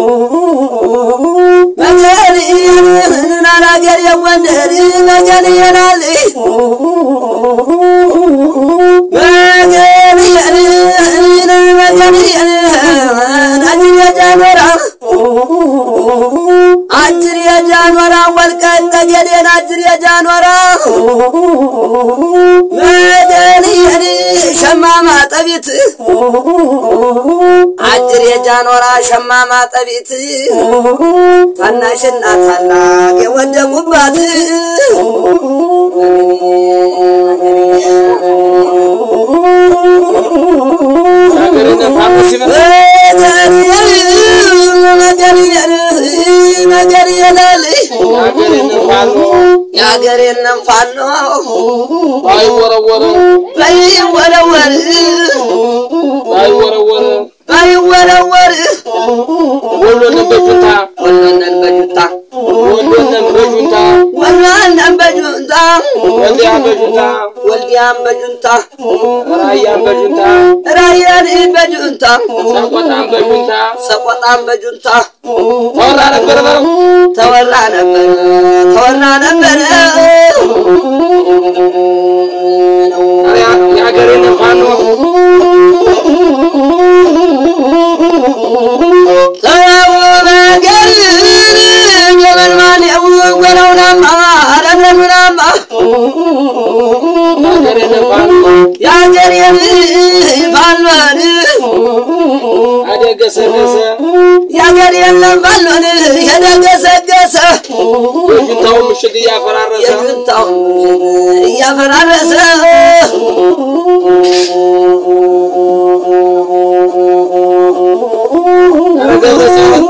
መገንየን አላገር የወንደር መገንየናል መገንየን መገንየን አጅር የጃኖራ አጅር የጃኖራ ወልቃይት ጠገዴን አጅር የጃኖራ መገንየን ሸማማ ጠቢት አጅር የጃኖራ ሸማማ ጠቢት ታናሽና ታላቅ የወደቁባት ነገር የላል የሀገሬንም ፋኖ ባይወረወረ ባይወረወር ባይወረወረ ባይወረወር ወሎንም በጁንታ ወሎነን በጁንታ ወሎንም በጁንታ ወሎነን በጁንታ ወልዲያን በጁንታ ወልዲያን በጁንታ ራያን በጁንታ ራያን በጁንታ ሰቆጣን በጁንታ ሰቆጣን በጁንታ ተወራ ነበር በለው ተወራ ነበር ተወራ ነበር የሀገሬን ፋኖ ተው ነገር የመልማን የወረውናማ አረምረሙናማ የሀገሬን ፋኖ የአገር ባልሆን አደገሰገሰ የአገር የለም ባልሆን የደገሰገሰ የጁንታውን ምሽግ እያፈራረሰ የጁንታው እያፈራረሰ ኧረ ገብረጽዮን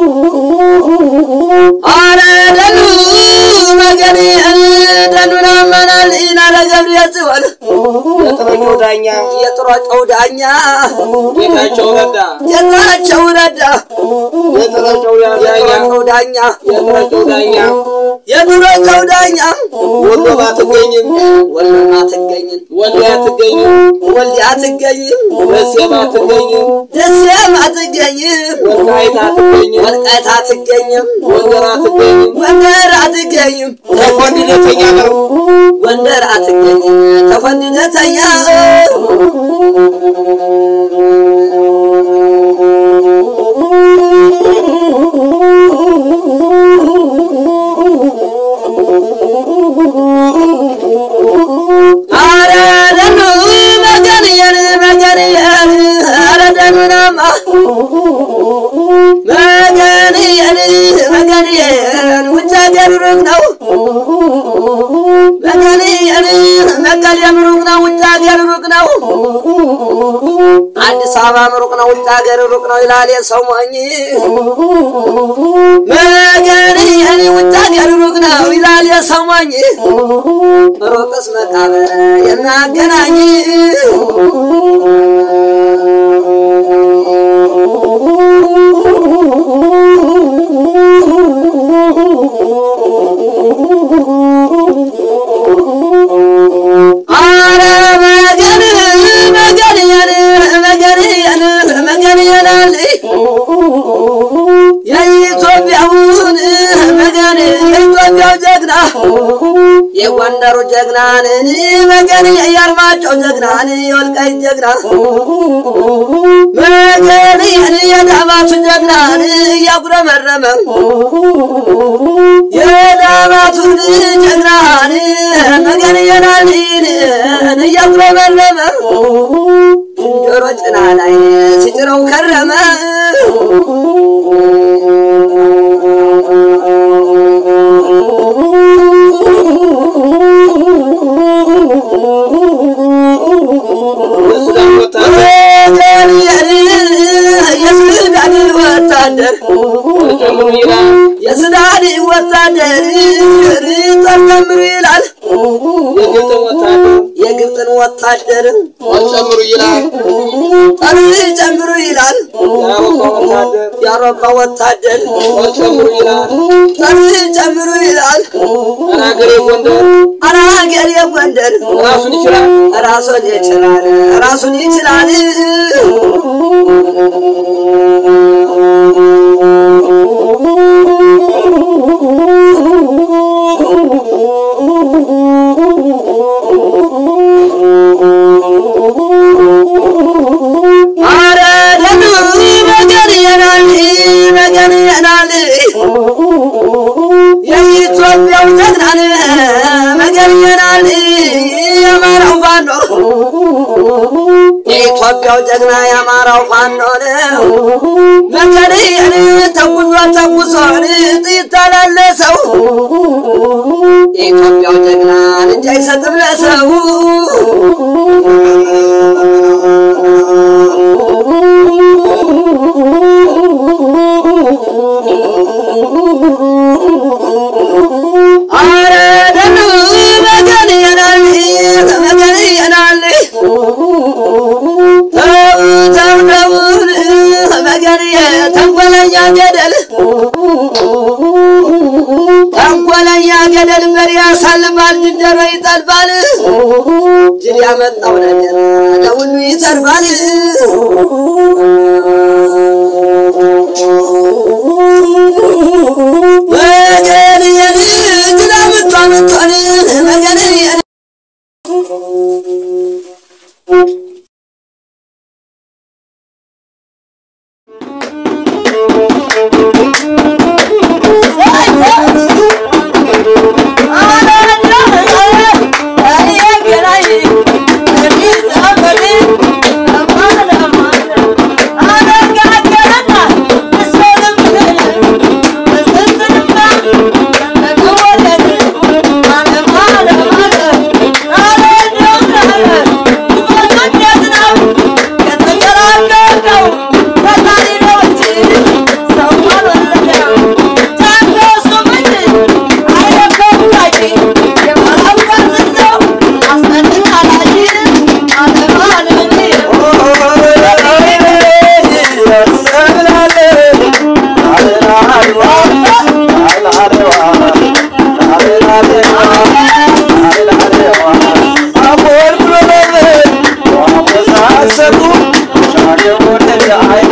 አረ ደኑ ነገር ደኑን አመናል ኢናለ ገብርኤል ጽዮን የጥረኛው ዳኛ የጥሯጨው ዳኛ ጌታቸው ረዳ ጌታቸው ረዳ የጥረኛው ዳኛ የጥሯጨው ዳኛ የጥረኛው ዳኛ የጥሯጨው ዳኛ ወሎ ባትገኝም ወሎማ አትገኝም ወልዲያ አትገኝም ወልዲያ አትገኝም ደሴም አትገኝም ደሴም አትገኝም ወልቃይት አትገኝም ወልቃይት አትገኝም ጎንደር አትገኝም ጎንደር አትገኝም ተኮንነተኛ ነው ጎንደር አትገኝም ተፈንነተኛ አረ ደኑ መገንየን መገንየን አረ ደኑናማ መገንየን መገንየን ውጭ ሀገር ሩቅ ነው መገንየን መቀሌም ሩቅ ነው ውጭ ሀገር ሩቅ ነው አዲስ አበባም ሩቅ ነው ውጭ ሀገር ሩቅ ነው ይላል የሰው ሞኝ መገንየን ውጭ ሀገር ሩቅ ነው ይላል የሰው ሞኝ ሩቅስ መቃብር የሚያገናኝ አረ መገን መገንየን መገንየን መገንየናል የኢትዮጵያውን መገን የኢትዮጵያው ጀግና የጎንደሩ ጀግናን መገን የአርማጭሆ ጀግናን የወልቃይት ጀግና መገን የዳማቱ ጀግናን እያጉረመረመ የዳማቱን ጀግናን መገን የናልን እያጉረመረመ ጆሮ ጭና ላይ ሲጭረው ከረመ የሱዳን ወታደር የሱዳን ወታደር ጨምሩ ይላል የሱዳን ወታደር ጠርጨምሩ ይላል የግብፅ ወታደር የግብፅን ወታደር ጨምሩ ይላል ጠር ጨምሩ ይላል የአውሮፓ ወታደር የአውሮፓ ወታደር ጨምሩ ይላል ጠር ጨምሩ ይላል ሀገሬ ጎንደር አናገር የጎንደር ራሱን ይችላል ራሱን ይችላል ራሱን ይችላል ፋኖ የኢትዮጵያው ጀግና የአማራው ፋኖ ነው። በቀንየን ተጉዞ ተጉዞን ጥይት ተላለሰው የኢትዮጵያው ጀግና እንጂ አይሰጥም ለሰው አረ ደኑ መገን የናል መገን የናል ተው ተው ተውን መገን ተንኮለኛ ገደል ተንኮለኛ ገደል መሪ ያሳልፋል ዝንጀሮ ይጠልፋል ጅል ያመጣው ነገር ለሁሉ ይተርፋል መገን የን ጅል አመጣመጣን መገን የን I